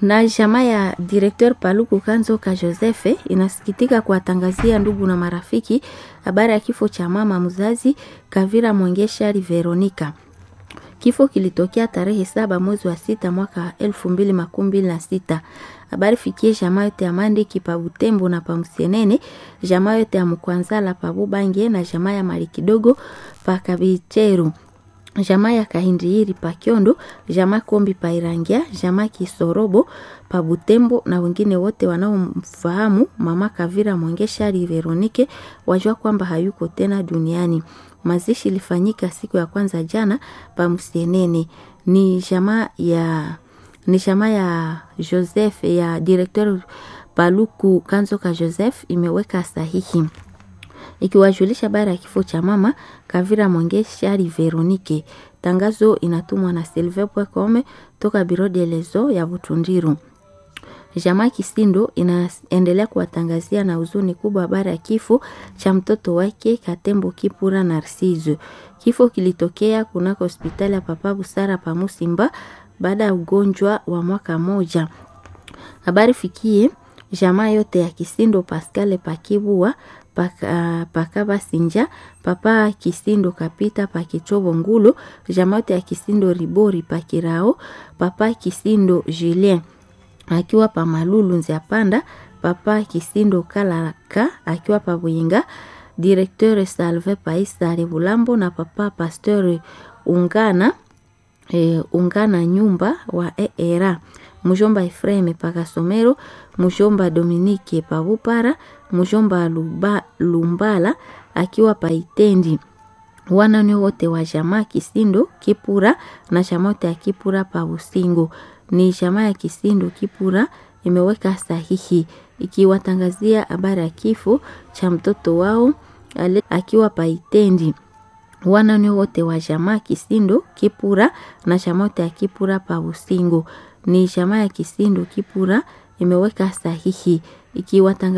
na jamaa ya directeur Paluku Kanzoka Josefe inasikitika kuwatangazia ndugu na marafiki habari ya kifo cha mama mzazi Kavira Mwengeshari Veronica. Kifo kilitokea tarehe saba mwezi wa sita mwaka elfu mbili makumi mbili na sita. Habari fikie jamaa yote ya Mandiki pa Butembo na pa Msienene, jamaa yote ya Mkwanzala pa Bubange na jamaa ya Mali kidogo pa Kabicheru jamaa ya Kahindiri pa Kyondo, jamaa Kombi pa Irangia, jamaa Kisorobo pa Butembo na wengine wote wanaomfahamu mama Kavira Mwengeshari Veronike wajua kwamba hayuko tena duniani. Mazishi ilifanyika siku ya kwanza jana pa Msienene. Ni jamaa ya ni jamaa ya Joseph ya directeur Paluku Kanzoka Joseph imeweka sahihi ikiwajulisha habari ya kifo cha mama Kavira Mwengeshari Veronike. Tangazo inatumwa na Silve Pwekome toka Biro de Lezo ya Butundiru. Jamaa Kisindo inaendelea kuwatangazia na huzuni kubwa habari ya kifo cha mtoto wake Katembo Kipura Narciso. Kifo kilitokea kunako hospitali ya Papa Busara pa Musimba baada ya ugonjwa wa mwaka moja. Habari fikie jamaa yote ya Kisindo Pascal Pakibua paka, pakaba sinja papa Kisindo kapita pakichobo ngulo jamaa yote ya Kisindo Ribori pakirao papa Kisindo Julien akiwa pa Malulu nzia panda papa Kisindo Kalaka akiwa pa Bwinga directeur Salve Paisa Bulambo na papa Pasteur Ungana e, Ungana nyumba wa ERA mujomba Efreme pakasomero mujomba Dominike pabupara mujomba Luba, Lumbala akiwa paitendi wanane wote wa jamaa Kisindo Kipura na jamaa yote ya Kipura pa Usingo. Ni jamaa ya Kisindo Kipura imeweka sahihi ikiwatangazia habari ya kifo cha mtoto wao ale, akiwa paitendi wanane wote wa jamaa Kisindo Kipura na jamaa yote ya Kipura pa Usingo. Ni jamaa ya Kisindo Kipura imeweka sahihi ikiwatangazia